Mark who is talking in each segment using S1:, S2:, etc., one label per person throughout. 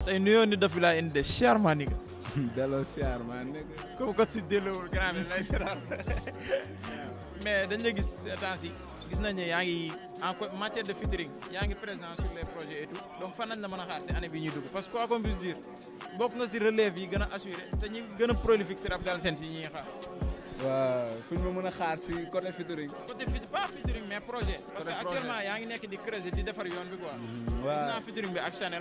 S1: tey nuyoo ni daf bi laa indi de cher maa nigga
S2: delloo siyaar maa nekk.
S1: comme que si delloowul grand bi lay seetaan mais dañ la gis ces temps yi gis nañ ne yaa ngi en co- matière de featuring yaa ngi présent sur les projets et tout donc fan nañ la mën a xaar si année bi ñuy dugg parce que quoi qu'on puisse dire bokk nga si relève yi gën a assuré te ñi gën a prolifique si rap Galsen si ñi xaar
S2: waaw fu ñu ma mën a xaar si côté featuring.
S1: côté fit pas featuring mais projet parce que
S2: Côté projet.
S1: actuellement yaa ngi nekk di creuser di defar yoon bi quoi gis
S2: waaw
S1: naa featuring bi ak Chanel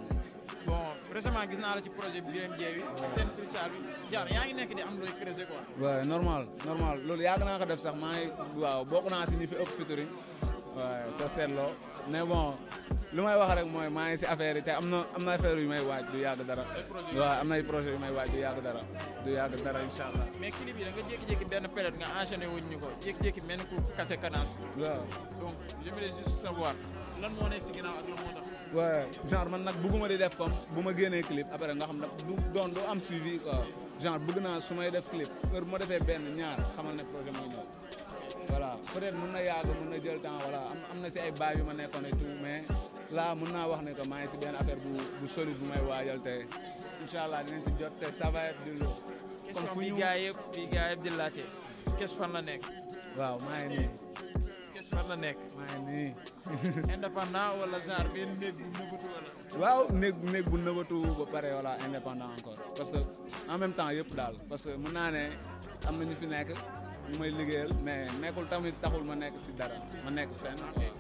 S1: bon récemment gis naa la ci projet bi Birame Dieye bi ak seen freestyle bi jaar yaa ngi nekk di am looy creuser quoi
S2: waaw normal normal loolu yàgg naa ko def sax maa ngi waaw bokk naa si ñi fi ëpp featuring waaw soo seetloo mais bon lu may wax rek mooy maa ngi si affaire yi te am na am na affaire yu may waaj du yàgg dara waaw am na ay projet yu may waaj du yàgg dara du yàgg dara incha allah
S1: mais clip yi da nga jékki-jékki benn période nga enchaîné wuñ ñu ko jékki-jékki mel ni ku kase cadence bi
S2: waaw
S1: donc je voulais juste savoir lan moo nekk si ginnaaw ak lan moo tax
S2: waaw genre man nag bëgguma di def comme bu ma génnee clip après nga xam ne du doon du am suivi quoi genre bëgg naa su may def clip heure bu ma defee benn ñaar xamal ne projet mooy ñëw voilà peut-être mun na yàgg mun na jël temps voilà am am na si ay baay yu ma nekkoon et tout mais là mun naa wax ne que maa ngi si benn affaire bu bu solide bu may waajal te incha allah dinañ si jot te ça va être du lourd comme
S1: question
S2: fu
S1: bi
S2: ñu
S1: gars yëpp bi gars yëpp di laajte kes fan la nekk
S2: waaw maa ngi nii
S1: kes fan la nekk
S2: maa ngi nii
S1: indépendant wala genre benn néeg bu nëbbatu wala
S2: waaw néeg néeg bu nëbatu ba pare voilà indépendant encore parce que en même temps yëpp daal parce que mën naa ne am na ñu fi nekk ñu may liggéeyal mais nekkul tamit taxul ma nekk si dara ma nekk fenn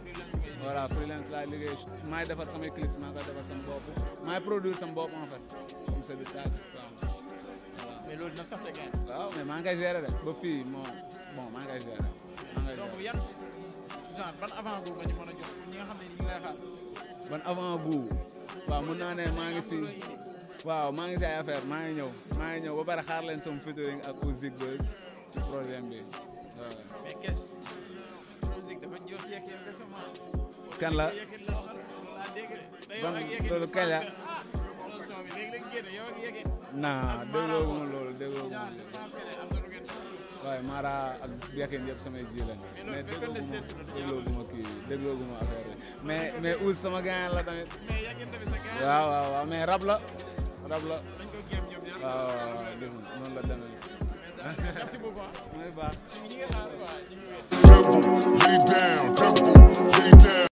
S2: voilà freelance laay liggéey maay defar samay clips maa koy defar sama bopp maay produire sama bopp en fait comme c'est de ça que je parle. voilà
S1: mais loolu dina sax te gain
S2: waaw mais maa ngi koy gérer de ba fii moo bon maa ngi koy gérer maa ngi koy
S1: donc
S2: gérer
S1: yan genre ban avant bu nga ñu mën a jox pour ñi nga xam ne ñu ngi lay xaar
S2: ban avant bu waaw mën naa ne maa ngi si waaw maa ngi si ay affaire maa ngi ñëw maa ngi ñëw ba pare xaar leen sama featuring ak Ouzik Buzz si projet bi waaw.
S1: mais kes musique dafa jox yeeg yeeg récemment
S2: Kan la?
S1: yeeg la waxal loolu laa dégg de. te yow
S2: Ban-
S1: ak yeeg
S2: loolu kañ la?
S1: ah loolu son bi léegi léegi génn yow ak yeeg
S2: naa
S1: ak
S2: déggoo ma
S1: Mara
S2: loolu déggoo ma
S1: genre je pense que ne am na lu ngeen def.
S2: waaye Mara ak Yakin yëpp samay ji lañ
S1: Mais
S2: mais
S1: loolu fekkoon
S2: déggoo
S1: ne
S2: ma
S1: States la du
S2: déggoo ma kii déggoo ma affaire yi mais mais Ouz sama gaañ la tamit
S1: mais yeeg ngeen tamit sa gars
S2: waaw waaw waaw mais rab la rab la
S1: dañ ko géem ñoom ñaar.
S2: waaw waaw waaw gis nga noonu la demee
S1: merci beaucoup ah.
S2: mooy baax
S1: ñu ngi ñu ngi xaar quoi ñu ngi wéet.
S3: Lay down,